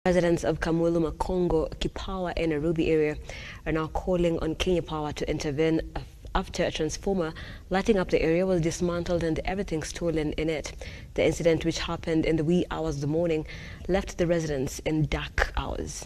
Residents of Kamulu, Makongo, Kipawa and Nairobi area are now calling on Kenya Power to intervene after a transformer lighting up the area was dismantled and everything stolen in it. The incident, which happened in the wee hours of the morning, left the residents in dark hours.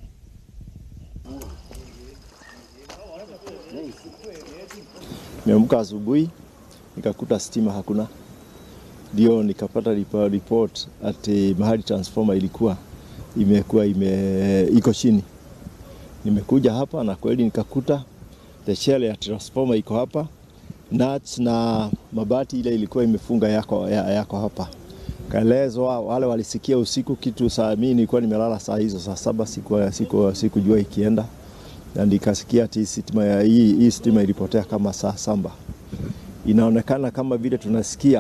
Nimeamka asubuhi nikakuta stima hakuna, ndio nikapata ripo- report ati mahali transformer ilikuwa imekuwa ime iko chini. Nimekuja hapa na kweli nikakuta the shell ya transformer iko hapa, nuts na mabati ile ilikuwa imefunga yako, ya- yako hapa. Kaelezwa wale walisikia usiku kitu saa, mimi nilikuwa nimelala saa hizo saa saba, siku siku sikujua ikienda na nikasikia ati stima ya hii, hii stima ilipotea kama saa saba. Inaonekana kama vile tunasikia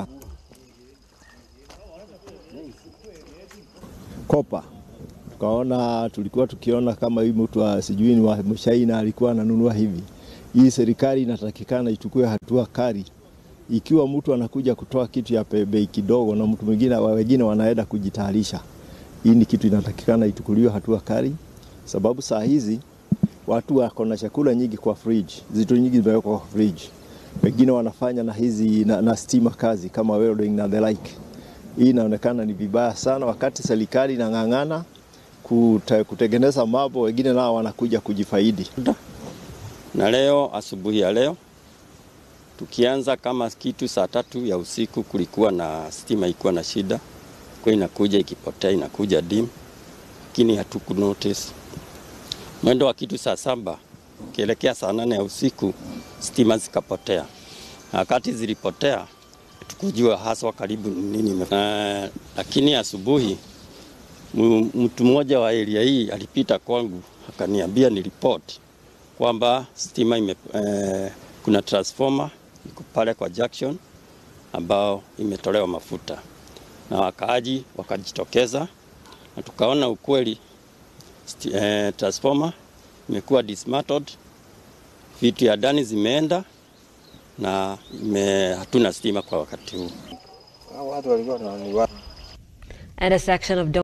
kopa, tukaona tulikuwa tukiona kama hii mtu wa sijui ni wa mshaina alikuwa ananunua hivi. Hii serikali inatakikana ichukue hatua kali ikiwa mtu anakuja kutoa kitu ya pe- bei kidogo na mtu mwingine wengine wanaenda kujitayarisha. Hii ni kitu inatakikana ichukuliwe hatua kali, sababu saa hizi watu wako na chakula nyingi kwa fridge, zitu nyingi zimewekwa kwa fridge. Wengine wanafanya na hizi na, na stima kazi kama welding na the like. Hii inaonekana ni vibaya sana, wakati serikali inang'ang'ana kute, kutengeneza mambo, wengine nao wanakuja kujifaidi. na leo asubuhi ya leo tukianza kama kitu saa tatu ya usiku, kulikuwa na stima ikuwa na shida, kwa inakuja ikipotea, inakuja dim, lakini hatuku notice. Mwendo wa kitu saa saba ukielekea saa nane ya usiku stima zikapotea, na wakati zilipotea tukujua haswa karibu ni nini ime- uh, lakini asubuhi mu- mtu mmoja wa area hii alipita kwangu akaniambia ni report kwamba stima ime, eh, kuna transformer iko pale kwa junction ambao imetolewa mafuta, na wakaaji wakajitokeza na tukaona ukweli sti, eh, transformer imekuwa dismantled, vitu ya ndani zimeenda na ime, hatuna stima kwa wakati huu. And a section of